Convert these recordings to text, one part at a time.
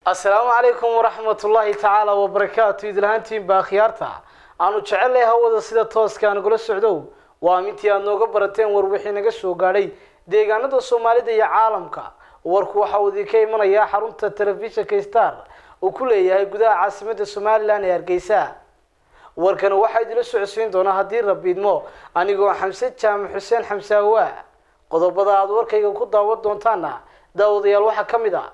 asalaamu calaykum waraxmatullaahi tacaala wabarakaatu idlahaantiin baa khiyaarta aanu jecelnahay hawada sida tooska nagula socdow waa mintii aad nooga barateen war wixii naga soo gaadhay deegaanada soomaalida iyo caalamka warku waxa uu idinka imanayaa xarunta telefishinka star uu ku leeyahay gudaha caasimada somalilan ee hargeysa warkana waxaa idinla socodsiin doonaa haddii rabiidmo anigoo xamse jaamac xuseen xamsaawa qodobada aada warkayga ku daawan doontaana daawadayaal waxaa ka mid a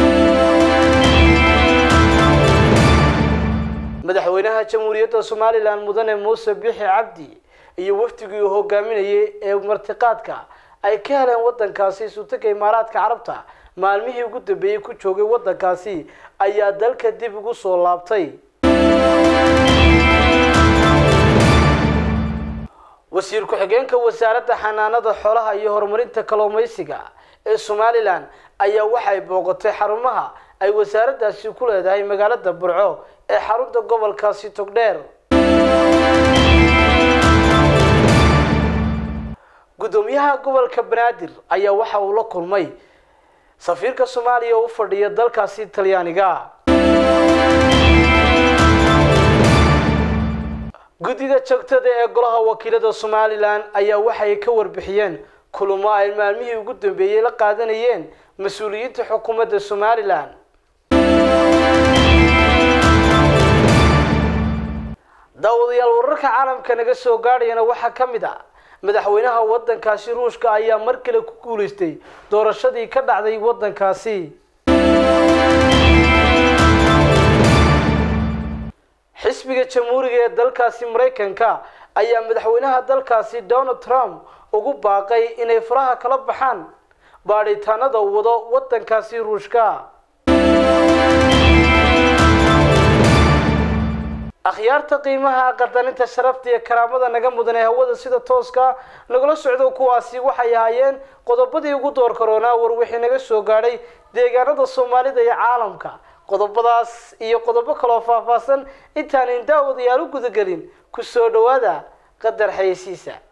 madaxweynaha jamhuuriyadda somalilan mudane muuse bixi cabdi iyo wafdigii uu hogaaminayay ee martiqaadka ay ka heleen wadankaasi sultanka imaaraadka carabta maalmihii ugu dambeeyey ku joogay wadankaasi ayaa dalka dib ugu soo laabtay wasiir ku-xigeenka wasaaradda xanaanada xoolaha iyo horumarinta kalluumeysiga ee somalilan ayaa waxay booqatay xarumaha ay wasaaraddaasi ku leedahay magaalada burco ee xarunta gobolkaasi togdheer guddoomiyaha gobolka banaadir ayaa waxa uu la kulmay safiirka soomaaliya oo u fadhiya dalkaasi talyaaniga guddida joogtada ee golaha wakiilada somalilan ayaa waxay ka warbixiyeen kulamo ay maalmihii ugu dambeeyey la qaadanayeen mas-uuliyiinta xukuumadda somalilan daawadayaal wararka caalamka naga soo gaadhayana waxaa ka mid a madaxweynaha wadankaasi ruushka ayaa mar kale ku guulaystay doorashadii ka dhacday wadankaasi xisbiga jamhuuriga ee dalkaasi maraykanka ayaa madaxweynaha dalkaasi donald trump ugu baaqay inay faraha kala baxaan baadhitaanada wado wadankaasi ruushka akhyaarta qiimaha qadarinta sharafta iyo karaamada naga mudan ee hawada sida tooska nagula socdo kuwaasi waxay ahaayeen qodobadii ugu door karoonaa war wixii naga soo gaadhay deegaanada soomaalida iyo caalamka qodobadaas iyo qodobo kaloo faahfaahsan intaanan daawadayaal u gudagelin ku soo dhowaada qadar xayeysiisa